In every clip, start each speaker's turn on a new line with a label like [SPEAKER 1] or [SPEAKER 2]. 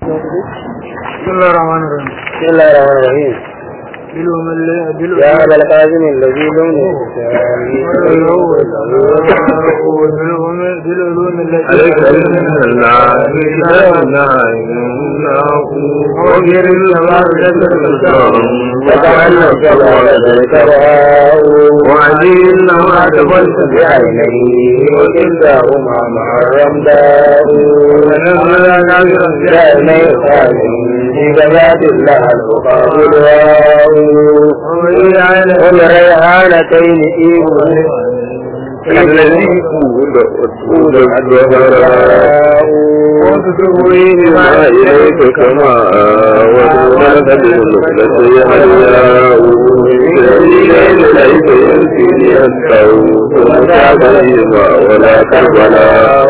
[SPEAKER 1] بسم الله الرحمن الرحيم
[SPEAKER 2] بسم الله الرحمن الرحيم
[SPEAKER 1] بالهم اللي بالهم
[SPEAKER 2] يا أبا القاسم الذي لونه
[SPEAKER 1] بالعلوم التي
[SPEAKER 3] عليك بسم الله لا إله إلا هو وغير الجمال
[SPEAKER 2] وتعلم كما ذكرها
[SPEAKER 3] وعدي إنما تبت
[SPEAKER 2] بعينيه وكلتاهما مع الرمداء دائما يقال في جماعة الله الفقار الواو والريحانتين إيمان
[SPEAKER 3] الذي قول الدهراء وتسوي ما إليك كما ودونك بالمثلة يحياء الليل ليس ينسيني التوب ومتابعهما ولا كربلاء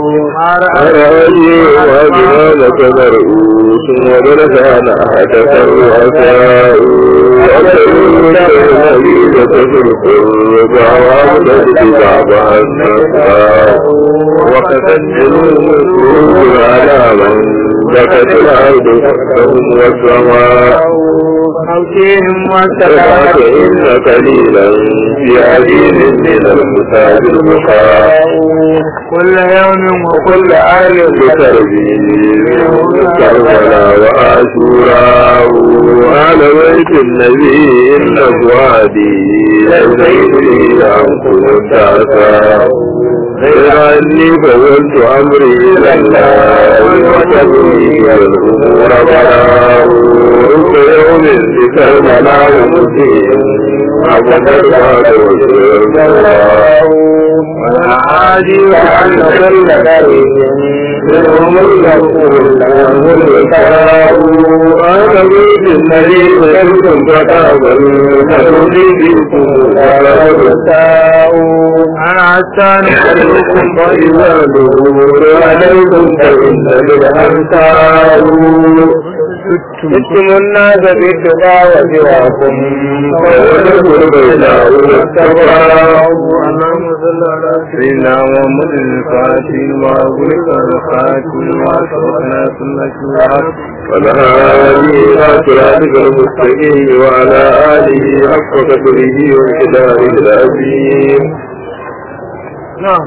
[SPEAKER 3] أرأي وجهالك مرؤوس ودرسان أحدك الرؤساء وأسألك النبي تسلق الربع وعبدت بعضها النساء وقتل الوجود على من بكت الأرض فهم والسماء
[SPEAKER 2] موتهم
[SPEAKER 3] سمعت إن قليلا في عديد من المساج البقاء
[SPEAKER 2] كل يوم
[SPEAKER 3] وكل آل بتربيه كربلاء وآشوراء على بيت النبي إن فؤادي ليس يريد عنكم التعسى غير أني فوزت أمري إلى الله وتبني الأمور بلاء رب يوم بكربلاء مسيح أبدا بعد وجه
[SPEAKER 2] والعادي وأن كل قريب منهم الغفور لهم الوفاء
[SPEAKER 3] أنا بيت النبي كنتم فتابا فنودي بكم ولا
[SPEAKER 2] الوفاء أنا حتى نحركم
[SPEAKER 3] فإذا دور عليكم فإن بالأمثال
[SPEAKER 2] جئتم الناس بالتقى وسواكم
[SPEAKER 3] ويدخل بينه التقى
[SPEAKER 1] اللهم صل على
[SPEAKER 3] سيدنا محمد الفاتح وأغلق الخاتم وأشرفنا سنة الحق والهادي إلى صراطك المستقيم وعلى آله حق قدره وامتداره العظيم
[SPEAKER 1] نعم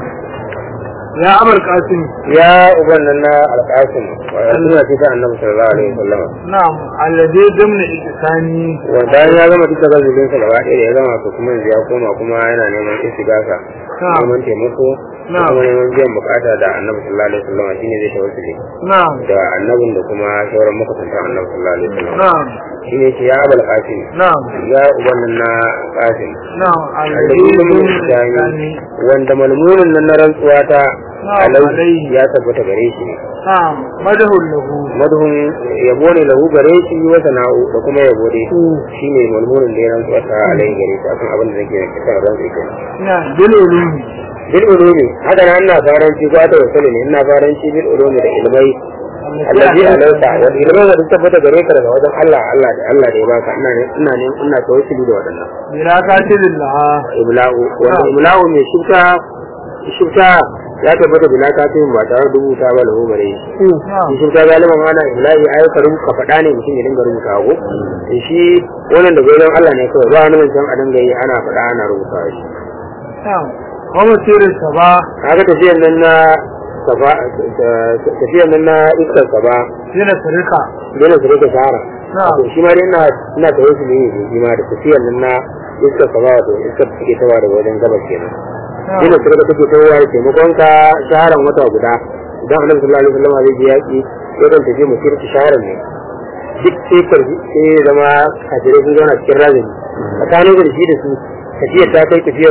[SPEAKER 1] يا أبا القاسم
[SPEAKER 2] يا أبننا القاسم وأننا كتاب النبي صلى الله عليه وسلم
[SPEAKER 1] نعم الذي ضمن إحساني
[SPEAKER 2] wanda ya gama duka gazubin sa gaba ɗaya ya gama su kuma yanzu ya koma kuma yana neman istigasa
[SPEAKER 1] Na'am.
[SPEAKER 2] neman taimako da
[SPEAKER 1] Na'am.
[SPEAKER 2] kuma neman biyan bukata da annabi sallallahu alaihi wasallam shine zai tawassuli
[SPEAKER 1] نعم
[SPEAKER 2] da annabin da kuma sauran makusantan annabi sallallahu alaihi wasallam
[SPEAKER 1] نعم
[SPEAKER 2] shine ce ya abul qasim
[SPEAKER 1] نعم
[SPEAKER 2] ya ubannin na qasim
[SPEAKER 1] نعم الذي
[SPEAKER 2] alladhi
[SPEAKER 1] ضمن
[SPEAKER 2] min
[SPEAKER 1] إحساني
[SPEAKER 2] ihsani wanda malmumin nan na rantsuwa ta
[SPEAKER 1] Na'am,
[SPEAKER 2] alai
[SPEAKER 1] alaihi.
[SPEAKER 2] ya tabbata gare shi ne
[SPEAKER 1] نعم مده له
[SPEAKER 2] madhun yabo ne lahu gare shi wa sana'u da kuma yabo dai shine malmunin da ya rantsuwa ta alai gare shi akan abin da nake kisa rantsuwa kenan
[SPEAKER 1] نعم بالعلوم
[SPEAKER 2] bil ulumi haka nan ina faranci ko ta wasali ne ina faranci bil ulumi da ilmai allazi alayka wa ilmai da tabbata gare ka daga wajen Allah Allah da Allah da ya baka ina ne ina ne ina tawassuli da wadannan
[SPEAKER 1] بلا كاتب لها
[SPEAKER 2] imla'u wanda imla'u mai shifta shifta ya tabbata bila katin ba tare da rubuta ba lahu gare shi
[SPEAKER 1] نعم
[SPEAKER 2] shi shifta galiban ana imla'i ai ka rubuta faɗa ne mutum ya dinga rubuta ko shi wannan da goyon Allah ne kawai ba wani mutum a dinga yi ana faɗa ana rubuta shi
[SPEAKER 1] نعم ومسير الصباح
[SPEAKER 2] kaga tafiyan nan na safa tafiyan nan na iskar saba
[SPEAKER 1] هنا سرقة
[SPEAKER 2] dole su rike sahara
[SPEAKER 1] نعم
[SPEAKER 2] to shi ma dai ina ina da wasu ne ne shi ma da tafiyan nan na iskar saba wato iskar da take tawa daga wajen gabas kenan
[SPEAKER 1] نعم
[SPEAKER 2] dole su rike take tawa da taimakon ka shaharan wata guda idan annabi sallallahu alaihi wasallam zai je yaki yakan tafi musir ta shaharan ne duk sai karfi sai ya zama kafirai sun zauna cikin razani tsakanin da shi da su tafiyar ta kai tafiyar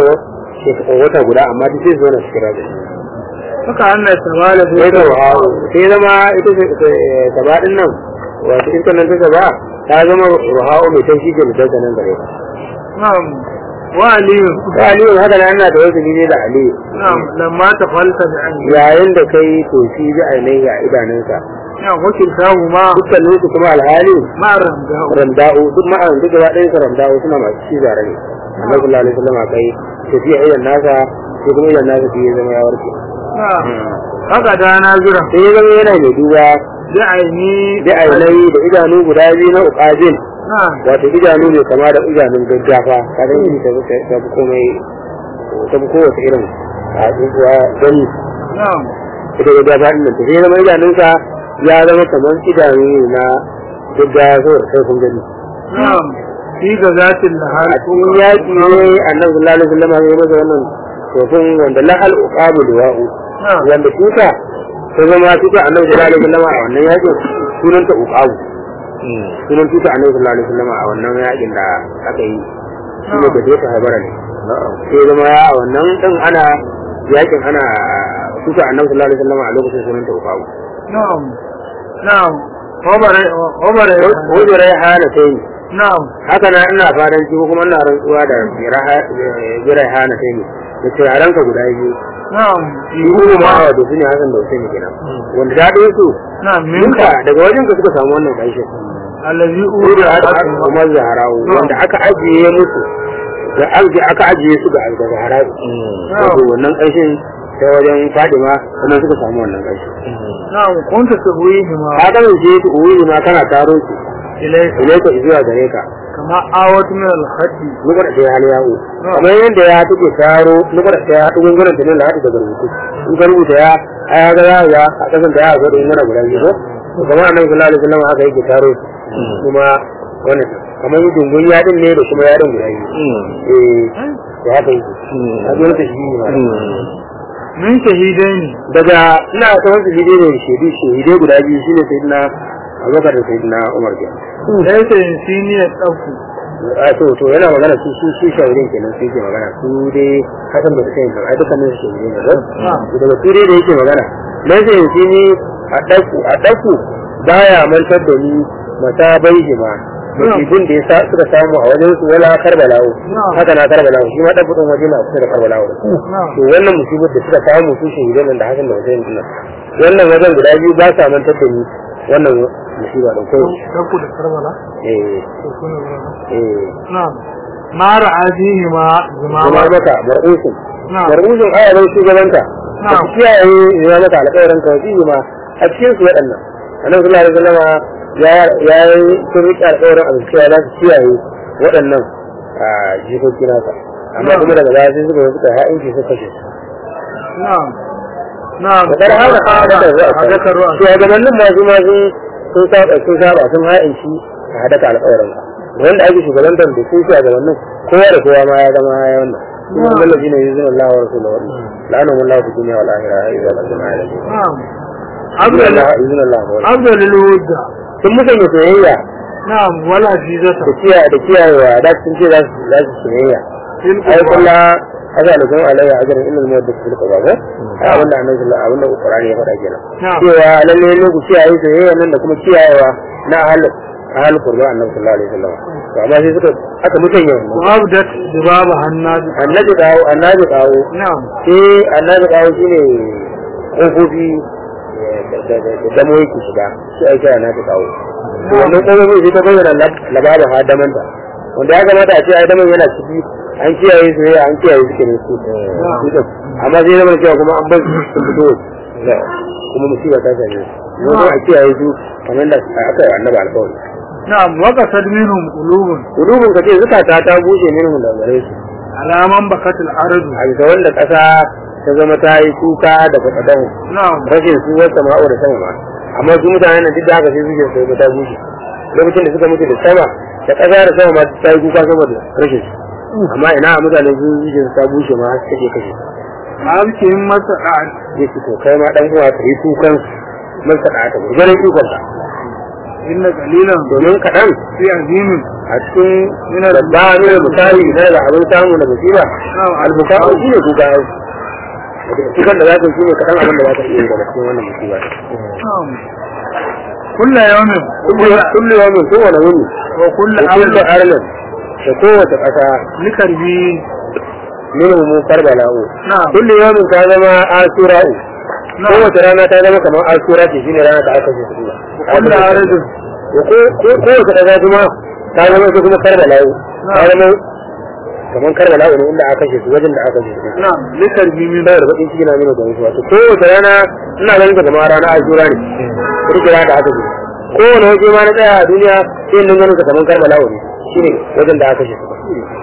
[SPEAKER 2] wata guda amma duk sai su zauna cikin razani
[SPEAKER 1] haka Allah tabala
[SPEAKER 2] sai da
[SPEAKER 1] da
[SPEAKER 2] wahawu sai zama ita saba din nan wato ita nan ta saba ta zama wahawu mai taushi ke mutum nan gare ka
[SPEAKER 1] na'am wa aliyu
[SPEAKER 2] ta aliyu haka nan ana da wasu ne da aliyu
[SPEAKER 1] na'am lamma ta falta da an
[SPEAKER 2] yayin da kai toshi bi ainihi a idanunsa
[SPEAKER 1] na'am wakil tahu ma
[SPEAKER 2] dukkanin su kuma alhali
[SPEAKER 1] ma ramda
[SPEAKER 2] ramda'u duk ma'an duk gaba ɗayan su ramda'u suna masu ci zare ne annabi sallallahu alaihi wasallam kai tafiya idan nasa sai kuma idan nasa sai ya zama ya warke
[SPEAKER 1] na'am haka da na zura
[SPEAKER 2] sai ya zama yana mai duba
[SPEAKER 1] بعيني
[SPEAKER 2] bi ainai da idanu guda biyu na uqazin
[SPEAKER 1] نعم
[SPEAKER 2] wato idanu ne kama da idanun gaggafa kadan yi ta ta fi komai ta fi kowace irin a tsuntsuwa gani
[SPEAKER 1] نعم
[SPEAKER 2] ita gaggafa ɗin nan ta sai zama idanunsa ya zama kamar idanu ne na gaggafa saboda sai kun gani
[SPEAKER 1] نعم في غزاة النهار
[SPEAKER 2] a cikin yaƙi ne annabi sallallahu alaihi wasallam ya masa wannan tofin wanda lahal uqabu liwa'u
[SPEAKER 1] نعم
[SPEAKER 2] wanda tuta ta zama tuta annabi sallallahu alaihi wasallam a wannan yaƙin sunanta uqabu sunan tuta annabi sallallahu alaihi wasallam a wannan yaƙin da aka yi shi ne da ta habara ne sai zama a wannan din ana yaƙin ana tuta annabi sallallahu alaihi wasallam a lokacin sunanta uqabu
[SPEAKER 1] نعم نعم عمر عمر
[SPEAKER 2] wajen rai hana sai ni
[SPEAKER 1] نعم
[SPEAKER 2] haka na ina fadan ci ko kuma ina rantsuwa da birai hana sai ni da turarenka guda biyu
[SPEAKER 1] نعم
[SPEAKER 2] shi kuma ma wato su ne hasan da Hussein kenan wanda daɗin su
[SPEAKER 1] نعم
[SPEAKER 2] minka
[SPEAKER 1] منك
[SPEAKER 2] daga wajen ka suka samu wannan ƙarshe
[SPEAKER 1] الذي
[SPEAKER 2] ko
[SPEAKER 1] أولى
[SPEAKER 2] da aka kuma zaharawu wanda aka ajiye musu da ajiye aka ajiye su ga ga zaharawu wato wannan ƙarshen ta wajen Fadima sannan suka samu wannan ƙarshe
[SPEAKER 1] نعم كنت تهويهما
[SPEAKER 2] ka kasance su uwi ma kana taro su
[SPEAKER 1] إليك
[SPEAKER 2] ilaika zuwa gare ka
[SPEAKER 1] كما آوت من الخط
[SPEAKER 2] nukar da ya hali yawo kamar yadda ya take taro nukar da ya dugun gurin da ne da daga rubutu in ka rubuta ya a ya ga ya ga a kasan da ya ga da yana guda biyu ko kamar annabi sallallahu alaihi wasallam haka yake taro su kuma wannan kamar yi dungun yadin ne da kuma yadin guda biyu eh to haka yake a zo ta shi ne ma
[SPEAKER 1] من شهيدين
[SPEAKER 2] daga ina ta wasu shahidai ne shaidu shahidai guda biyu shine sayyidina Abubakar da sayyidina Umar kenan
[SPEAKER 1] ليس ينسيني الطف
[SPEAKER 2] a to to yana magana su su su shawarin kenan su yake magana su dai hakan da suka yi nan ai dukkanin su shawarin ne ko daga su dai da yake magana dan sai yanzu ni a daku a daku baya mantar da ni mata bai ma musibin da ya sa suka samu a wajen su wala karbalawo haka na karbalawo shi ma dan fudin waje na kusa da karbalawo to wannan musibin da suka samu su shawarin nan da hakan da wajen nan wannan wajen guda biyu ba sa mantar da ni wannan musiba da kai
[SPEAKER 1] تقول الكربلاء
[SPEAKER 2] eh eh
[SPEAKER 1] نعم ما رأى فيهما
[SPEAKER 2] zama
[SPEAKER 1] زماما
[SPEAKER 2] maka mar'usun
[SPEAKER 1] نعم
[SPEAKER 2] mar'usun ayaban shugabanta da
[SPEAKER 1] Na'am.
[SPEAKER 2] su kiyaye ya maka alƙawarin ka wasi ma a cikin su waɗannan annabi sallallahu alaihi wasallam ya ya yi sun riƙe alƙawarin a cewa za su kiyaye waɗannan a jikoki nasa amma
[SPEAKER 1] Na'am.
[SPEAKER 2] kuma daga baya sai suka suka ha'inci suka kashe su
[SPEAKER 1] نعم نعم
[SPEAKER 2] da ƙar hana hadaka zuwa
[SPEAKER 1] hadaka ruwa
[SPEAKER 2] shugabannin masu ma sun sun saba sun saba sun ha'inci a hadaka alƙawarin ka wanda ake shugabantar da su shugabannin kowa da kowa ma ya zama ya wannan kuma
[SPEAKER 1] Na'am.
[SPEAKER 2] wannan shine yuzun Allah wa rasuluhu la'anahu Allah fi dunya wal akhirah idza lazima alayhi
[SPEAKER 1] نعم
[SPEAKER 2] yuzun
[SPEAKER 1] أفضل
[SPEAKER 2] Allah yuzun Allah wa
[SPEAKER 1] أفضل الود
[SPEAKER 2] sun musanya soyayya
[SPEAKER 1] نعم ولا جيزة
[SPEAKER 2] da kiyaye da kiyayewa da sun ce za su za su soyayya
[SPEAKER 1] في
[SPEAKER 2] ai
[SPEAKER 1] القرآن
[SPEAKER 2] kulla haka da kuma alayya ajran illa al muwaddith fil qada ba ai abinda annabi sallallahu abinda qur'ani ya faɗa kenan
[SPEAKER 1] نعم
[SPEAKER 2] cewa lalle ne ku kiyaye soyayya nan da kuma kiyayewa na ahal ahal qur'an annabi sallallahu alaihi wasallam to amma sai suka aka musanya wannan
[SPEAKER 1] وأبدت ذبابها الناجي
[SPEAKER 2] annabi kawo annabi kawo
[SPEAKER 1] نعم
[SPEAKER 2] sai annabi kawo shine kofofi da damo yake shiga shi ake annabi kawo to wannan kofofi sai ta bayyana labarin hadamanta wanda ya kamata a ce adaman yana ciki an kiyaye su an kiyaye su kenan su su din. amma sai zama cewa kuma an bar su sun fito waje. kuma musiba ta same su yanzu a kiyaye su kamar da aka yi annabi alƙawari
[SPEAKER 1] نعم وقصد منهم قلوب
[SPEAKER 2] gudubin ka ce zukata ta bushe minhum da gare su
[SPEAKER 1] على من بكت الأرض
[SPEAKER 2] a bisa wanda ƙasa ta zama ta yi kuka da faɗaɗan
[SPEAKER 1] نعم
[SPEAKER 2] rashin su wata ma'au da sama ma amma su mutanen nan duk da haka sai suke sai ta bushe lokacin da suka mutu da sama da ƙasa da sama ma ta yi kuka saboda rashin su amma ina a mutane su zuke ta bushe ma har take kashe
[SPEAKER 1] أبكهم مسعد
[SPEAKER 2] ya ce to kai ma dan uwa ka yi kukan man ka ta gurgurin kukan ka
[SPEAKER 1] إن قليلا
[SPEAKER 2] domin kaɗan
[SPEAKER 1] في عظيم
[SPEAKER 2] a cikin yana da ba ne da misali na da abin samu da musiba albuka shi ne kuka ai kukan da za ka yi shi ne kaɗan abin da za ka iya yi daga cikin wannan musiba
[SPEAKER 1] نعم كل يوم
[SPEAKER 2] kullu yawmin kowane wuni
[SPEAKER 1] وكل
[SPEAKER 2] da kullu
[SPEAKER 1] أمر
[SPEAKER 2] arlin da kowace ƙasa
[SPEAKER 1] لكربي
[SPEAKER 2] minhu mu karbala'u
[SPEAKER 1] نعم
[SPEAKER 2] kullu yawmin ta zama asura'u
[SPEAKER 1] نعم
[SPEAKER 2] kowace rana ta zama kamar asura ce shine rana da aka ce su
[SPEAKER 1] وكل أرض
[SPEAKER 2] ko ko kowace ƙasa kuma ta zama ita kuma karbala'u ta zama kamar karbala ne inda aka kashe su wajen da aka kashe su
[SPEAKER 1] na'am likarbi min
[SPEAKER 2] saboda bakin ciki na nuna da mutuwa to kowace rana ina ganin ta kamar rana ashura ne kirkira da aka kashe kowane waje ma na tsaya a duniya sai in ganin ta kamar karbala ne shine wajen da aka kashe su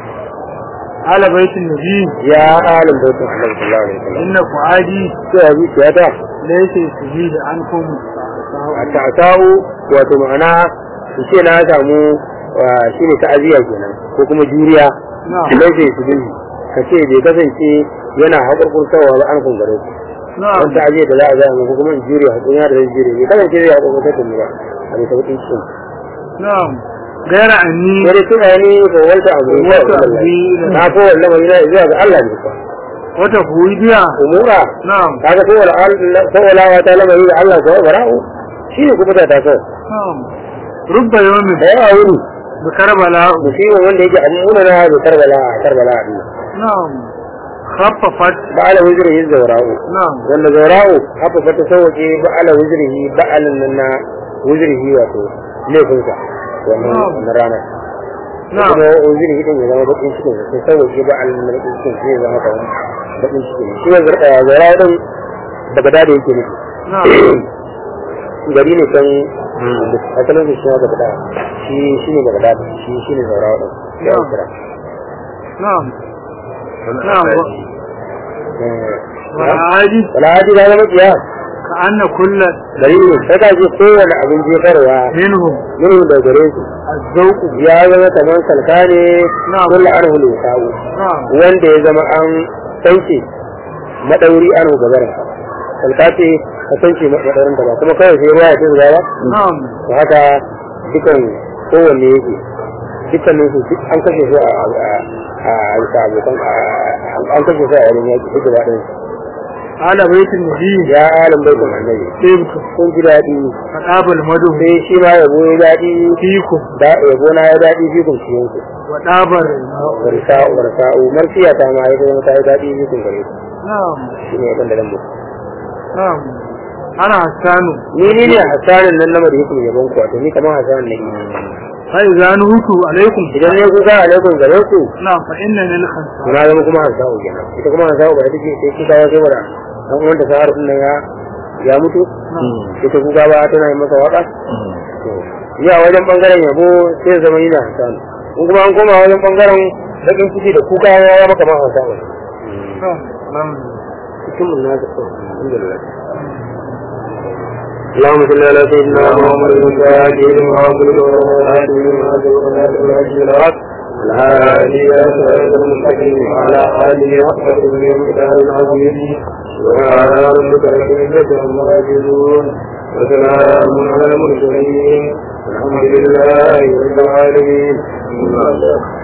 [SPEAKER 1] ala baitin nabi
[SPEAKER 2] ya alim bautin Allah sallallahu alaihi wasallam
[SPEAKER 1] inna fuadi
[SPEAKER 2] sai a zuciya ta
[SPEAKER 1] laysa yusbihu ankum
[SPEAKER 2] a ta'atahu wato ma'ana su ce na samu shi ne ta'aziyya kenan ko kuma juriya
[SPEAKER 1] na'am
[SPEAKER 2] laifin su bin ka ce bai kasance yana haƙurƙurtawa ba an kun gare ku
[SPEAKER 1] na'am
[SPEAKER 2] wani ta'aziyya da za a zama ko kuma in juriya haƙurin da zai juriya bai kasance zai haƙurƙurtar da ni ba a bai taɓa cikin
[SPEAKER 1] na'am gaira anni
[SPEAKER 2] sai dai tuna ni ko wata abu ne
[SPEAKER 1] Wata
[SPEAKER 2] kawai
[SPEAKER 1] abu ne.
[SPEAKER 2] na ko wannan mai zai zuwa ga Allah ne kuwa
[SPEAKER 1] wata huidiya
[SPEAKER 2] umura
[SPEAKER 1] na'am
[SPEAKER 2] kaga ko wala ko wala wata lamari da Allah ko bara'u shi ne kuma ta ta kawai
[SPEAKER 1] na'am rubba yawmin
[SPEAKER 2] da yawa wuri
[SPEAKER 1] bi karbala
[SPEAKER 2] musibar wanda yake amuna na da karbala a karbala a duniya
[SPEAKER 1] na'am khaffafat
[SPEAKER 2] ba ala wuzirihi zaura'u
[SPEAKER 1] na'am
[SPEAKER 2] wanda zaura'u haka fa ta sauke ba ala wuzirihi ba alan nan na wuzirihi wato laifinsa wannan
[SPEAKER 1] Na'am.
[SPEAKER 2] wannan ranar
[SPEAKER 1] na'am
[SPEAKER 2] kuma wuzirihi din ya zama bakin cikin sai sauke ba alan nan bakin cikin sai ya zama kamar bakin cikin shi ne zaura'u din daga da yake nufi
[SPEAKER 1] na'am
[SPEAKER 2] gari ne can asalin su shi ne daga da shi shi ne daga da shi shi ne zaura'u din ya
[SPEAKER 1] Na'am.
[SPEAKER 2] kira
[SPEAKER 1] na'am na'am
[SPEAKER 2] Eh,
[SPEAKER 1] wala adi
[SPEAKER 2] wala haji da zama kiyas
[SPEAKER 1] ka anna kullu
[SPEAKER 2] dalili sai ka ji kowane abin jefarwa
[SPEAKER 1] minhum
[SPEAKER 2] yin da gare su
[SPEAKER 1] azzauqu
[SPEAKER 2] ya zama kamar salka ne
[SPEAKER 1] Na'am.
[SPEAKER 2] kulla an hulu sa'u
[SPEAKER 1] na'am
[SPEAKER 2] wanda ya zama an sauke madauri an gabar salka ce ka sauke madaurin ta ba kuma kawai sai ruwa ya ce zuwa ba
[SPEAKER 1] na'am
[SPEAKER 2] to haka dukan kowanne yake dukkanin su duk an kashe su a a a bisa abokan a- an kashe su a wurin yaki duk gaba ɗaya
[SPEAKER 1] ala baitin nabi
[SPEAKER 2] ya alim baitul annabi
[SPEAKER 1] tibku
[SPEAKER 2] kun ji daɗi
[SPEAKER 1] fadabul madu
[SPEAKER 2] sai shi ma yabo ya daɗi
[SPEAKER 1] fikum
[SPEAKER 2] da yabo na ya daɗi fi kun cikin ku
[SPEAKER 1] wa dabar
[SPEAKER 2] warsa'u warsa'u marfiya ta ma ya zama ta yi daɗi fi kun gare ku
[SPEAKER 1] na'am
[SPEAKER 2] shi ne yaban da zan muku
[SPEAKER 1] na'am ana hasanu
[SPEAKER 2] ni ni ne hasanin nan na madhikul yabon ku wato ni kamar hasanin ne
[SPEAKER 1] fa idza nuhutu alaikum
[SPEAKER 2] idan ne kuka alaikum gare ku
[SPEAKER 1] na'am fa inna lil khansa
[SPEAKER 2] na zama kuma hasa'u kenan ita kuma hasa'u ba ita ce sai kuka ya kai wada dan uwan ta sahar din nan ya ya mutu ita kuka ba tana yi masa waka to ya wajen bangaren yabo sai zama yana hasanu in kuma an koma wajen bangaren bakin ciki da kuka ya ya maka ma hasa'u
[SPEAKER 1] na'am
[SPEAKER 2] cikin mun na zaɓa alhamdulillah اللهم صل على سيدنا محمد وعلى اله وصحبه الهادي الى صراط المستقيم وعلى اله وصحبه المختار العظيم وعلى ربك رب العزه عما يصفون وسلام على المرسلين والحمد لله رب العالمين